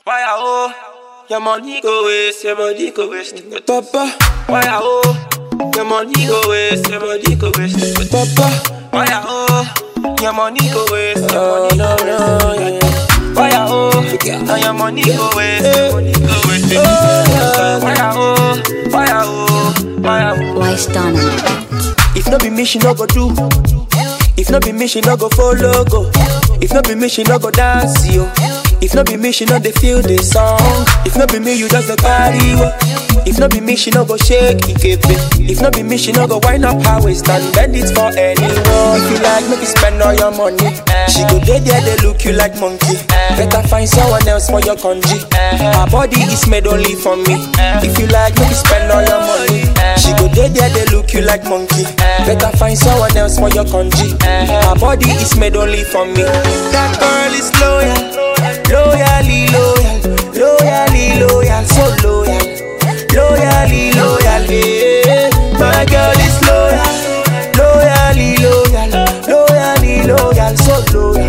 Why oh? Your money go waste, your money go waste. Papa, Why oh? Your money go waste, your money go waste. Papa, Why oh? Your money go waste, your oh money no go no, waste. yeah. Why oh? Now your money go waste, your money go waste. Why oh? Why oh? Why oh? Wise done. If no be me, she no go do. If no be me, she no go follow go. If no be me, she no go dance yo. If no be me, she no dey feel the song. If no be me, you just a carry wo. If no be me, she no go shake it. If no be me, she no go wind up her waist and bend it for anyone. If you like, make you spend all your money. She go dey there, they look you like monkey. Better find someone else for your congee. Her body is made only for me. If you like, make you spend all your money. She go dey there, they look you like monkey. Better find someone else for your congee. Her body is made only for me. That girl is loyal, loyally loyal, loyally loyal, so loyal, loyally loyal. Yeah. My girl is loyal, loyally loyal, loyally loyal, so loyal,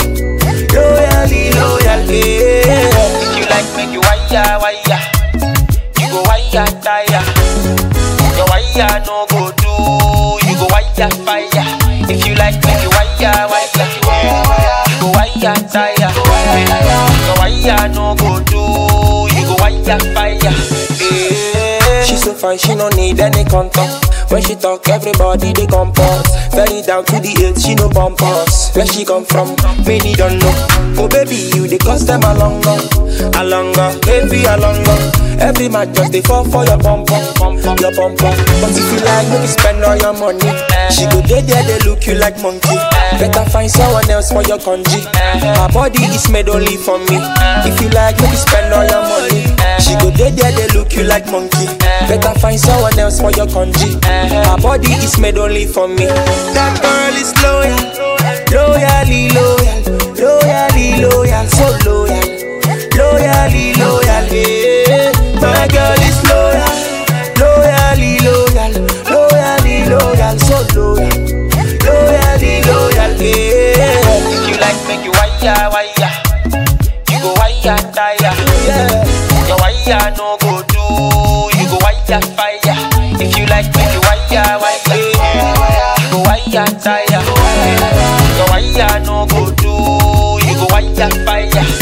loyally loyal. Yeah. If you like, make you wire, wire. You go wire, tire. Your wire no go do. You go wire, fire. If you like, make you wire, wire. You go wire, tire. Your wire no go do. You go wire, fire. Yeah. She so fine, she no need any contact. When she talk, everybody they compose. Very down to the earth, she no bump us. Where she come from, many don't know. Oh baby, you they cost them a longer, a longer, baby a longer. Every man just they fall for your bum bum, your bum bum. But if you like, make you spend all your money. She go there, there they look you like monkey. Better find someone else for your congee. Her body is made only for me. If you like, make you spend all your money. She go there, there they look you like monkey. Better find someone else for your congee. Her body is made only for me. That girl is loyal, loyally loyal, loyally loyal, so loyal, loyally loyal. Yeah. My girl is loyal, loyally loyal, loyally loyal, so loyal, loyally loyal. Yeah. If you like, make you wire, wire. You go wire, tire. Yeah. Your wire no go do. You go wire, fire. If you like, make you wire, wire. You go wire, tire. Your wire no go do. You go wire, fire.